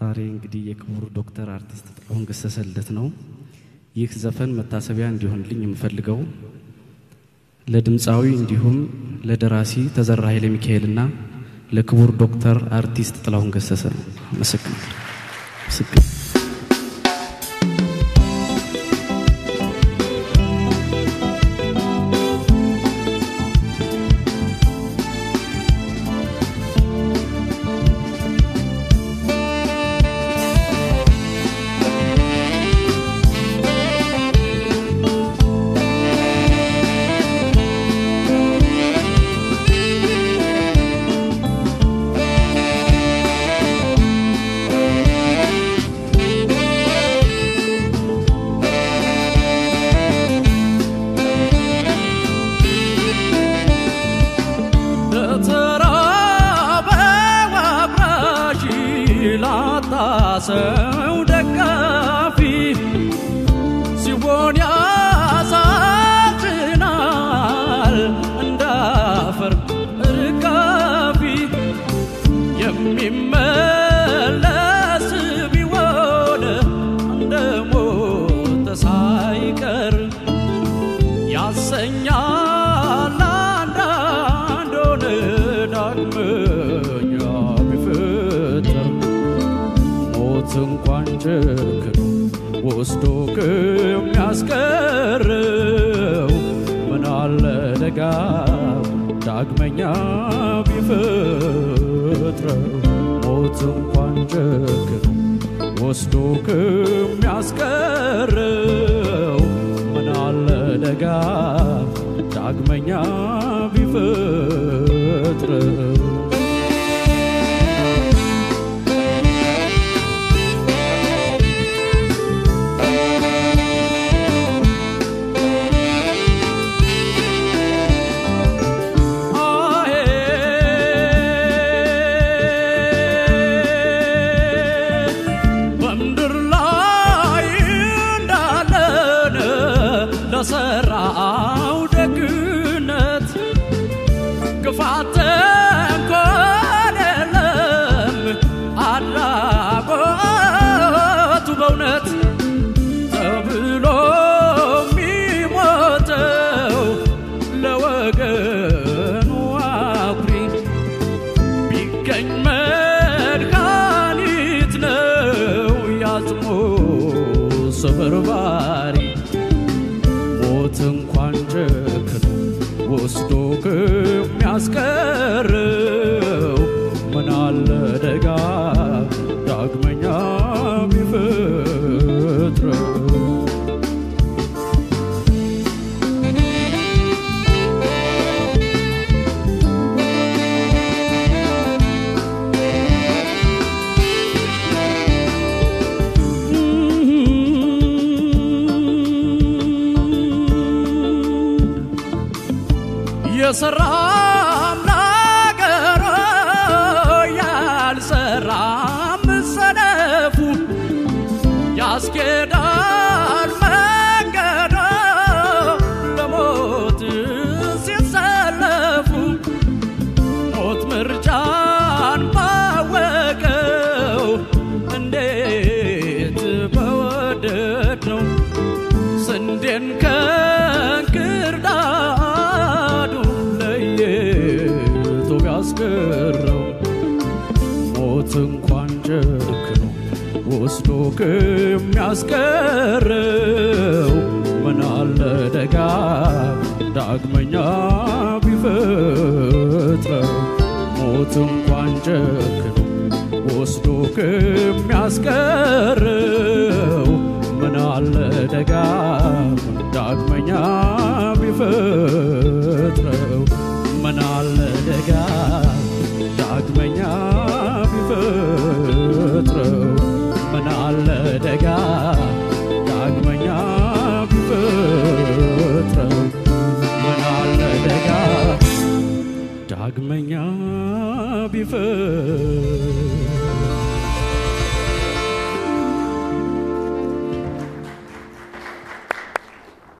ዛሬ እንግዲህ የክቡር ዶክተር አርቲስት ጥላሁን ገሰሰ ልደት ነው። ይህ ዘፈን መታሰቢያ እንዲሆንልኝ የምፈልገው ለድምፃዊ እንዲሁም ለደራሲ ተዘራ ኃይለ ሚካኤልና ለክቡር ዶክተር አርቲስት ጥላሁን ገሰሰ ነው። ምስክር ምስክር ሰው ደጋፊ ሲሆን ያሳዝናል እንዳፈር ርጋፊ የሚመለስ ቢሆን እንደ ሞተ ሳይቀር ያሰኛል አንዳንዶን ዳግመኛ ቢፈጠር ሞት እንኳን ጨክኖ ወስዶ ከሚያስቀረው ምን አለ ደጋም ዳግመኛ ቢፈጥረው ሞት እንኳን ጨክኖ ወስዶ ከሚያስቀረው ምን አለ ደጋም ዳግመኛ ቢፈጥረው ለሰራው ደግነት ክፋት እንኳን የለም አድራጎቱ በእውነት ተብሎ የሚሞተው ለወገኑ አኩሪ ቢገኝ መድኃኒት ነው ያጽሞ ስብርባሪ ሞት እንኳን ጨክኖ ወስዶ ከሚያስቀረው ምን አለ ደጋ ዳግመኛ ቢፈጥረው የሰራም ነገሮ ያልሰራም ሰነፉ ያስኬዳል መንገዶ ለሞት ሲሰለፉ ሞት ምርጫን ባወቀው እንዴት በወደድ ነው ስንዴን ከእንክርዳዱ ለይቶ ቢያስቀረው ሞት እንኳን ጨክኖ ወስዶ ከሚያስቀረው ምን አለ ደጋም ዳግመኛ ቢፈጥረው ሞት እንኳን ጨክኖ ወስዶ ከሚያስቀረው ምን አለ ደጋም ዳግመኛ ቢፈጥረው ምን አለ ደጋም ዳግመኛ ቢፈጥረው ምን አለ ደጋም ዳግመኛ ቢፈጥረው ምን አለ ደጋም ዳግመኛ ቢፈጥረው